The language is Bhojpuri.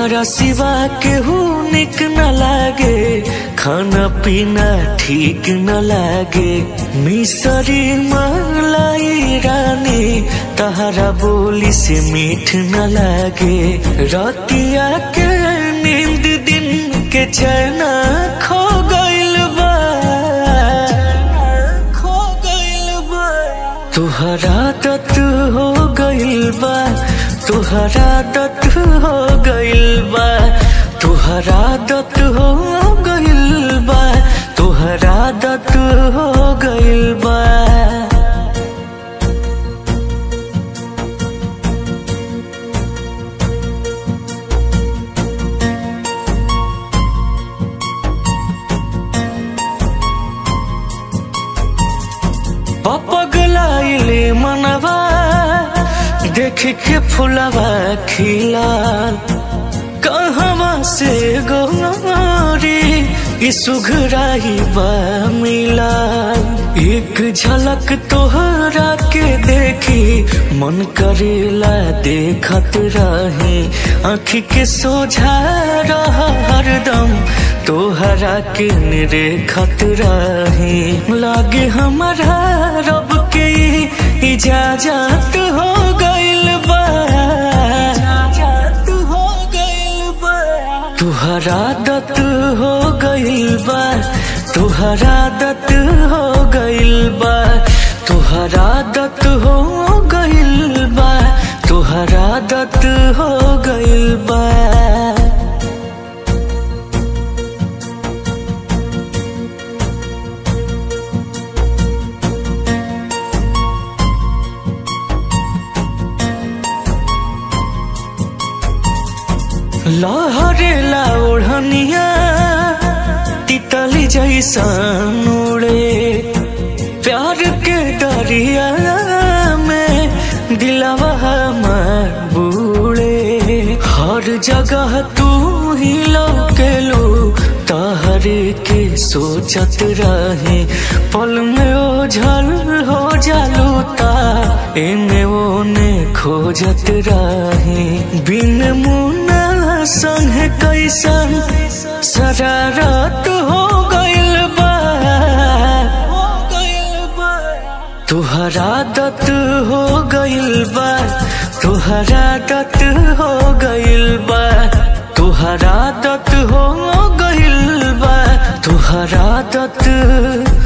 तोहरा सिवा केहू निक न लागे खाना पीना ठीक न लागे मिसरी मलाई रानी तहरा बोली से मीठ न लागे रतिया के नींद दिन के चैना खो गइल बा खो गइल बा तुहरा दत हो गइल बा तुहरा दत हो गइल बा तुहरा दत हो गइल बा तुहरा दत हो गइल बा पगलाइले मनवा देख के फुलवा खिला कहवा से गोरी ई सुघराई बा मिला एक झलक तोहरा के देखी मन करेला देखत रही आँखी के सोझा रह हरदम तोहरा के निरेखत रही लागे हमारा रब के इजाजत हो गइल बा इजाजत हो गइल बा तुहरा दत हो गइल बा तुहरा दत हो गइल बा तुहरा दत हो गइल बा तुहरा दत हो गइल बा लहरेला ओढ़निया तितली जैसन उड़े प्यार के दरिया में दिलवा हमार बूढ़े हर जगह तू ही लौकेलो तहरे के सोचत रहे पल में ओझल हो जालू ता एने ओने खोजत रहे बिन मुना संग कैसन शरारत हो गइल बा तुहरा दत हो गइल बा तुहरा दत हो गइल बा तुहरा दत हो गइल बा तुहरा दत